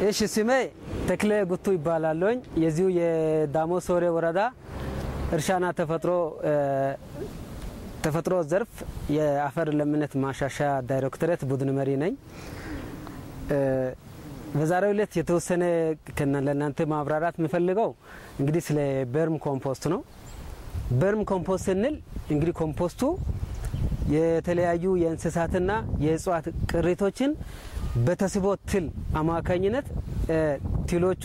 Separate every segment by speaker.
Speaker 1: እሺ ስሜ ተክለ ጉቱ ይባላለኝ። የዚሁ የዳሞ ሶሬ ወረዳ እርሻና ተፈጥሮ ተፈጥሮ ዘርፍ የአፈር ለምነት ማሻሻያ ዳይሬክቶሬት ቡድን መሪ ነኝ። በዛሬው ዕለት የተወሰነ ለእናንተ ማብራራት የምፈልገው እንግዲህ ስለ በርም ኮምፖስት ነው። በርም ኮምፖስት ስንል እንግዲህ ኮምፖስቱ የተለያዩ የእንስሳትና የእጽዋት ቅሪቶችን በተስቦ ትል አማካኝነት ትሎቹ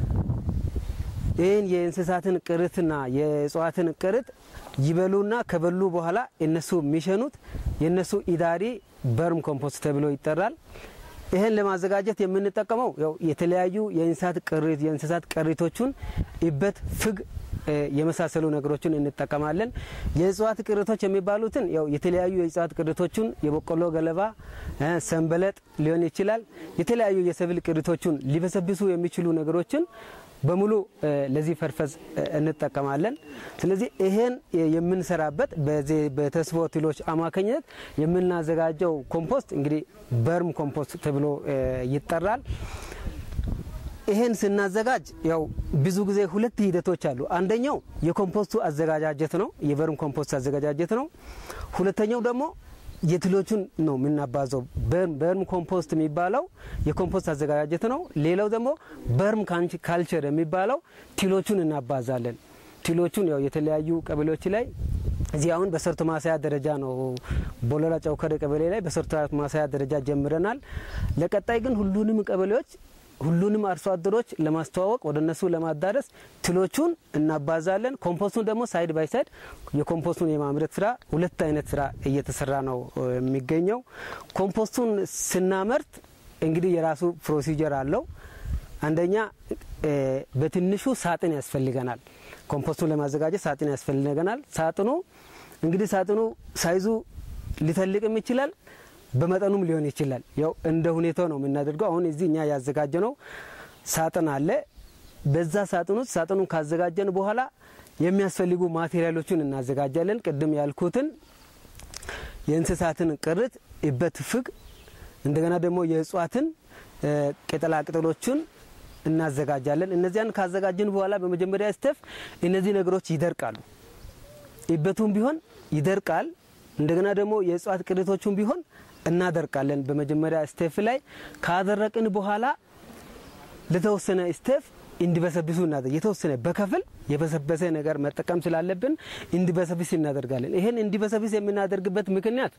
Speaker 1: ይህን የእንስሳትን ቅሪትና የእጽዋትን ቅሪት ይበሉና ከበሉ በኋላ እነሱ የሚሸኑት የእነሱ ኢዳሪ በርም ኮምፖስት ተብሎ ይጠራል። ይህን ለማዘጋጀት የምንጠቀመው ያው የተለያዩ የእንስሳት ቅሪት የእንስሳት ቅሪቶቹን እበት፣ ፍግ የመሳሰሉ ነገሮችን እንጠቀማለን። የእጽዋት ቅሪቶች የሚባሉትን ያው የተለያዩ የእጽዋት ቅሪቶቹን የበቆሎ ገለባ፣ ሰንበለጥ ሊሆን ይችላል። የተለያዩ የሰብል ቅሪቶቹን ሊበሰብሱ የሚችሉ ነገሮችን በሙሉ ለዚህ ፐርፐዝ እንጠቀማለን። ስለዚህ ይሄን የምንሰራበት በዚህ በተስቦ ትሎች አማካኝነት የምናዘጋጀው ኮምፖስት እንግዲህ በርም ኮምፖስት ተብሎ ይጠራል። ይሄን ስናዘጋጅ ያው ብዙ ጊዜ ሁለት ሂደቶች አሉ። አንደኛው የኮምፖስቱ አዘጋጃጀት ነው፣ የበርም ኮምፖስት አዘገጃጀት ነው። ሁለተኛው ደግሞ የትሎቹን ነው የምናባዘው። በርም ኮምፖስት የሚባለው የኮምፖስት አዘጋጃጀት ነው። ሌላው ደግሞ በርም ካልቸር የሚባለው ትሎቹን እናባዛለን። ትሎቹን ያው የተለያዩ ቀበሌዎች ላይ እዚህ አሁን በሰርቶ ማሳያ ደረጃ ነው። ቦለላ ጨውከረ ቀበሌ ላይ በሰርቶ ማሳያ ደረጃ ጀምረናል። ለቀጣይ ግን ሁሉንም ቀበሌዎች ሁሉንም አርሶ አደሮች ለማስተዋወቅ ወደ እነሱ ለማዳረስ ትሎቹን እናባዛለን። ኮምፖስቱን ደግሞ ሳይድ ባይ ሳይድ የኮምፖስቱን የማምረት ስራ ሁለት አይነት ስራ እየተሰራ ነው የሚገኘው። ኮምፖስቱን ስናመርት እንግዲህ የራሱ ፕሮሲጀር አለው። አንደኛ በትንሹ ሳጥን ያስፈልገናል። ኮምፖስቱን ለማዘጋጀት ሳጥን ያስፈልገናል። ሳጥኑ እንግዲህ ሳጥኑ ሳይዙ ሊተልቅም ይችላል በመጠኑም ሊሆን ይችላል። ያው እንደ ሁኔታው ነው የምናደርገው። አሁን እዚህ እኛ ያዘጋጀነው ሳጥን አለ። በዛ ሳጥን ውስጥ ሳጥኑን ካዘጋጀን በኋላ የሚያስፈልጉ ማቴሪያሎችን እናዘጋጃለን። ቅድም ያልኩትን የእንስሳትን ቅርት፣ እበት፣ ፍግ እንደገና ደግሞ የእጽዋትን ቅጠላቅጠሎችን እናዘጋጃለን። እነዚያን ካዘጋጀን በኋላ በመጀመሪያ ስተፍ እነዚህ ነገሮች ይደርቃሉ። እበቱም ቢሆን ይደርቃል። እንደገና ደግሞ የእጽዋት ቅሪቶቹም ቢሆን እናደርቃለን። በመጀመሪያ ስቴፍ ላይ ካደረቅን በኋላ ለተወሰነ ስቴፍ እንዲበሰብሱ እናደርግ የተወሰነ በከፍል የበሰበሰ ነገር መጠቀም ስላለብን እንዲበሰብስ እናደርጋለን። ይሄን እንዲበሰብስ የምናደርግበት ምክንያት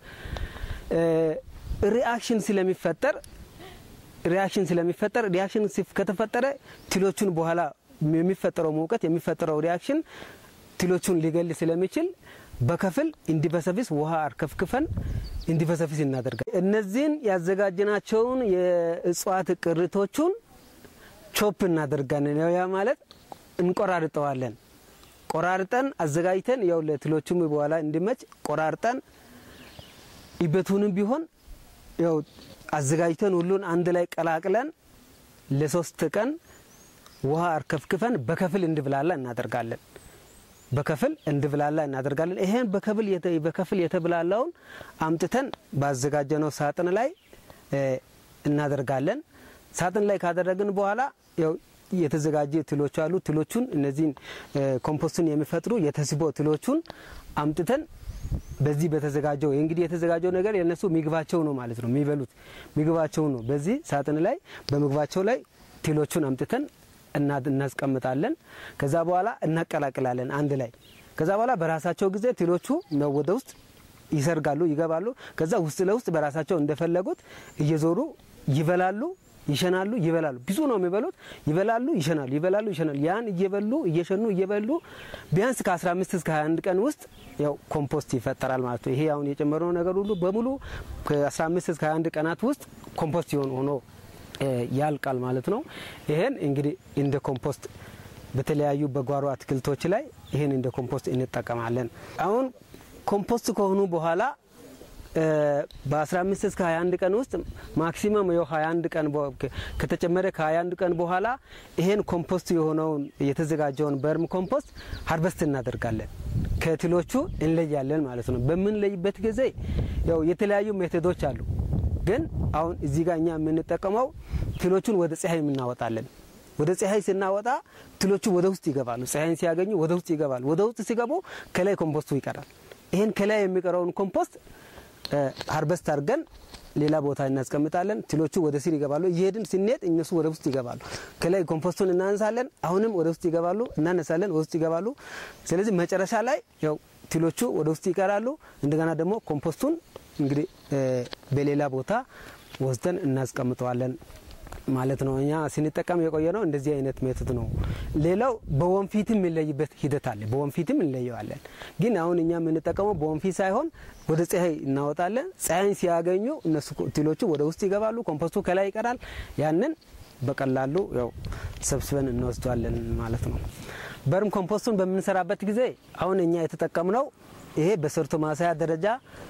Speaker 1: ሪአክሽን ስለሚፈጠር ሪአክሽን ስለሚፈጠር ሪአክሽን ከተፈጠረ ትሎቹን በኋላ የሚፈጠረው ሙቀት የሚፈጠረው ሪአክሽን ትሎቹን ሊገል ስለሚችል በከፍል እንዲበሰብስ ውሃ አርከፍክፈን እንዲበሰብስ እናደርጋለን። እነዚህን ያዘጋጀናቸውን የእጽዋት ቅሪቶቹን ቾፕ እናደርጋለን። ያ ማለት እንቆራርጠዋለን። ቆራርጠን አዘጋጅተን ያው ለትሎቹም በኋላ እንዲመች ቆራርጠን ይበቱንም ቢሆን ያው አዘጋጅተን ሁሉን አንድ ላይ ቀላቅለን ለሶስት ቀን ውሃ አርከፍክፈን በከፍል እንዲብላላ እናደርጋለን። በከፍል እንድብላላ እናደርጋለን። ይሄን በከፍል በከፍል የተብላላውን አምጥተን ባዘጋጀነው ሳጥን ላይ እናደርጋለን። ሳጥን ላይ ካደረግን በኋላ ያው የተዘጋጀ ትሎች አሉ። ትሎቹን እነዚህን ኮምፖስቱን የሚፈጥሩ የተስቦ ትሎቹን አምጥተን በዚህ በተዘጋጀው እንግዲህ የተዘጋጀው ነገር የነሱ ምግባቸው ነው ማለት ነው። የሚበሉት ምግባቸው ነው። በዚህ ሳጥን ላይ በምግባቸው ላይ ትሎቹን አምጥተን እናስቀምጣለን። ከዛ በኋላ እናቀላቅላለን አንድ ላይ። ከዛ በኋላ በራሳቸው ጊዜ ትሎቹ ወደ ውስጥ ይሰርጋሉ፣ ይገባሉ። ከዛ ውስጥ ለውስጥ በራሳቸው እንደፈለጉት እየዞሩ ይበላሉ፣ ይሸናሉ፣ ይበላሉ። ብዙ ነው የሚበሉት። ይበላሉ፣ ይሸናሉ፣ ይበላሉ፣ ይሸናሉ። ያን እየበሉ እየሸኑ እየበሉ ቢያንስ ከ15 እስከ 21 ቀን ውስጥ ያው ኮምፖስት ይፈጠራል ማለት ነው። ይሄ አሁን የጨመረው ነገር ሁሉ በሙሉ ከ15 እስከ 21 ቀናት ውስጥ ኮምፖስት ይሆን ሆኖ ያልቃል ማለት ነው። ይሄን እንግዲህ እንደ ኮምፖስት በተለያዩ በጓሮ አትክልቶች ላይ ይሄን እንደ ኮምፖስት እንጠቀማለን። አሁን ኮምፖስት ከሆኑ በኋላ በ15 እስከ 21 ቀን ውስጥ ማክሲመም የ 21 ቀን ከተጨመረ ከ21 ቀን በኋላ ይሄን ኮምፖስት የሆነውን የተዘጋጀውን በርም ኮምፖስት ሀርበስት እናደርጋለን። ከትሎቹ እንለያለን ማለት ነው። በምንለይበት ጊዜ ያው የተለያዩ ሜቶዶች አሉ። ግን አሁን እዚህ ጋር እኛ የምንጠቀመው ትሎቹን ወደ ፀሐይ የምናወጣለን። ወደ ፀሐይ ስናወጣ ትሎቹ ወደ ውስጥ ይገባሉ። ፀሐይን ሲያገኙ ወደ ውስጥ ይገባሉ። ወደ ውስጥ ሲገቡ ከላይ ኮምፖስቱ ይቀራል። ይህን ከላይ የሚቀረውን ኮምፖስት ሀርበስት አድርገን ሌላ ቦታ እናስቀምጣለን። ትሎቹ ወደ ስር ይገባሉ። እየሄድን ስንሄድ እነሱ ወደ ውስጥ ይገባሉ። ከላይ ኮምፖስቱን እናነሳለን። አሁንም ወደ ውስጥ ይገባሉ፣ እናነሳለን፣ ወደ ውስጥ ይገባሉ። ስለዚህ መጨረሻ ላይ ያው ትሎቹ ወደ ውስጥ ይቀራሉ። እንደገና ደግሞ ኮምፖስቱን እንግዲህ በሌላ ቦታ ወስደን እናስቀምጠዋለን ማለት ነው። እኛ ስንጠቀም የቆየ ነው እንደዚህ አይነት ሜቶድ ነው። ሌላው በወንፊትም የሚለይበት ሂደት አለ። በወንፊትም እንለየዋለን። ግን አሁን እኛ የምንጠቀመው በወንፊት ሳይሆን ወደ ፀሐይ እናወጣለን። ፀሐይን ሲያገኙ እነሱ ትሎቹ ወደ ውስጥ ይገባሉ። ኮምፖስቱ ከላይ ይቀራል። ያንን በቀላሉ ያው ሰብስበን እንወስዷለን ማለት ነው። በርም ኮምፖስቱን በምንሰራበት ጊዜ አሁን እኛ የተጠቀምነው ይሄ በሰርቶ ማሳያ ደረጃ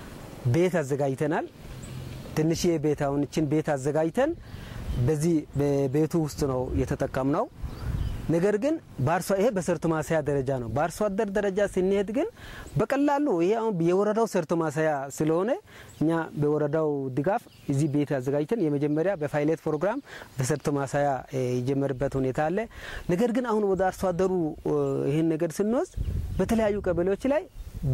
Speaker 1: ቤት አዘጋጅተናል። ትንሽዬ ቤት አሁን እችን ቤት አዘጋጅተን በዚህ በቤቱ ውስጥ ነው የተጠቀምነው። ነገር ግን በአርሶ ይሄ በሰርቶ ማሳያ ደረጃ ነው። በአርሶ አደር ደረጃ ስንሄድ ግን በቀላሉ ይሄ አሁን የወረዳው ሰርቶ ማሳያ ስለሆነ እኛ በወረዳው ድጋፍ እዚህ ቤት አዘጋጅተን የመጀመሪያ በፓይለት ፕሮግራም በሰርቶ ማሳያ የጀመርበት ሁኔታ አለ። ነገር ግን አሁን ወደ አርሶ አደሩ ይህን ነገር ስንወስድ በተለያዩ ቀበሌዎች ላይ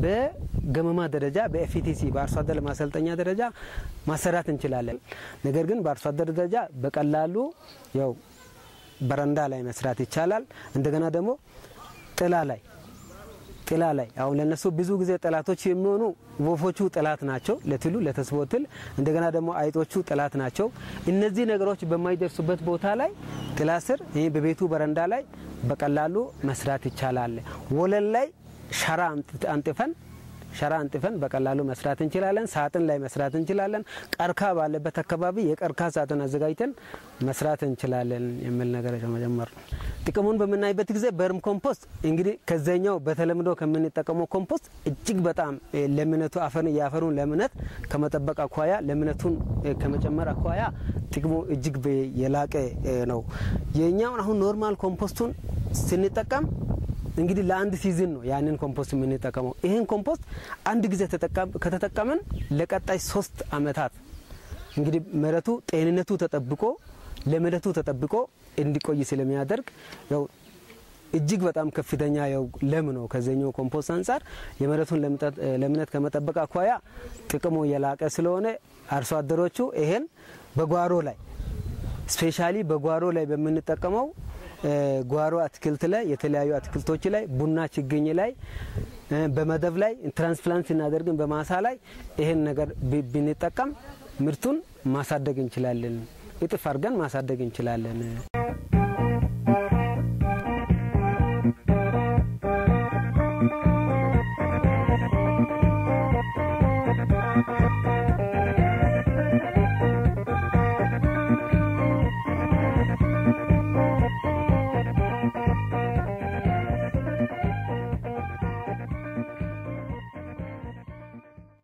Speaker 1: በገመማ ደረጃ በኤፍቲሲ በአርሶ አደር ማሰልጠኛ ደረጃ ማሰራት እንችላለን። ነገር ግን በአርሶ አደር ደረጃ በቀላሉ ያው በረንዳ ላይ መስራት ይቻላል። እንደገና ደግሞ ጥላ ላይ ጥላ ላይ አሁን ለነሱ ብዙ ጊዜ ጠላቶች የሚሆኑ ወፎቹ ጠላት ናቸው፣ ለትሉ ለተስቦ ትል። እንደገና ደግሞ አይጦቹ ጠላት ናቸው። እነዚህ ነገሮች በማይደርሱበት ቦታ ላይ ጥላ ስር ይህ በቤቱ በረንዳ ላይ በቀላሉ መስራት ይቻላል። ወለል ላይ ሸራ አንጥፈን ሸራ አንጥፈን በቀላሉ መስራት እንችላለን። ሳጥን ላይ መስራት እንችላለን። ቀርካ ባለበት አካባቢ የቀርካ ሳጥን አዘጋጅተን መስራት እንችላለን የሚል ነገር ከመጀመር ነው። ጥቅሙን በምናይበት ጊዜ በርም ኮምፖስት እንግዲህ ከዛኛው በተለምዶ ከምንጠቀመው ኮምፖስት እጅግ በጣም ለምነቱ አፈን የአፈሩን ለምነት ከመጠበቅ አኳያ ለምነቱን ከመጨመር አኳያ ጥቅሙ እጅግ የላቀ ነው። የኛውን አሁን ኖርማል ኮምፖስቱን ስንጠቀም እንግዲህ ለአንድ ሲዝን ነው ያንን ኮምፖስት የምንጠቀመው። ይህን ኮምፖስት አንድ ጊዜ ከተጠቀምን ለቀጣይ ሶስት አመታት እንግዲህ መሬቱ ጤንነቱ ተጠብቆ ለምነቱ ተጠብቆ እንዲቆይ ስለሚያደርግ ያው እጅግ በጣም ከፍተኛ ያው ለም ነው። ከዚኛው ኮምፖስት አንጻር የመሬቱን ለምነት ከመጠበቅ አኳያ ጥቅሙ የላቀ ስለሆነ አርሶ አደሮቹ ይሄን በጓሮ ላይ ስፔሻሊ በጓሮ ላይ በምንጠቀመው ጓሮ አትክልት ላይ የተለያዩ አትክልቶች ላይ ቡና ችግኝ ላይ በመደብ ላይ ትራንስፕላንት ስናደርግን በማሳ ላይ ይሄን ነገር ብንጠቀም ምርቱን ማሳደግ እንችላለን። እጥፍ አድርገን ማሳደግ እንችላለን።